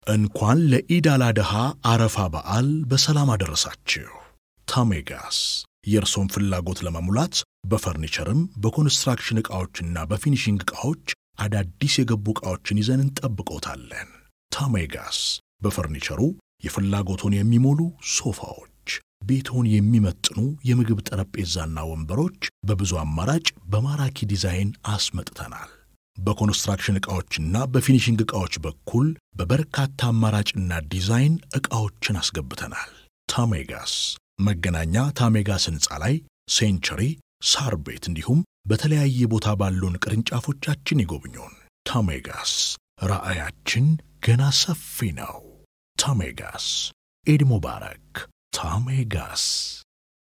እንኳን ለኢድ አል አድሃ አረፋ በዓል በሰላም አደረሳችሁ። ታሜጋስ የእርሶን ፍላጎት ለመሙላት በፈርኒቸርም በኮንስትራክሽን ዕቃዎችና በፊኒሺንግ ዕቃዎች አዳዲስ የገቡ ዕቃዎችን ይዘን እንጠብቆታለን። ታሜጋስ በፈርኒቸሩ የፍላጎቶን የሚሞሉ ሶፋዎች፣ ቤቶን የሚመጥኑ የምግብ ጠረጴዛና ወንበሮች በብዙ አማራጭ በማራኪ ዲዛይን አስመጥተናል። በኮንስትራክሽን ዕቃዎችና በፊኒሺንግ ዕቃዎች በኩል በበርካታ አማራጭና ዲዛይን ዕቃዎችን አስገብተናል። ታሜጋስ መገናኛ ታሜጋስ ሕንፃ ላይ ሴንቸሪ ሳር ቤት እንዲሁም በተለያየ ቦታ ባሉን ቅርንጫፎቻችን ይጎብኙን። ታሜጋስ ራዕያችን ገና ሰፊ ነው። ታሜጋስ ኢድ ሙባረክ። ታሜጋስ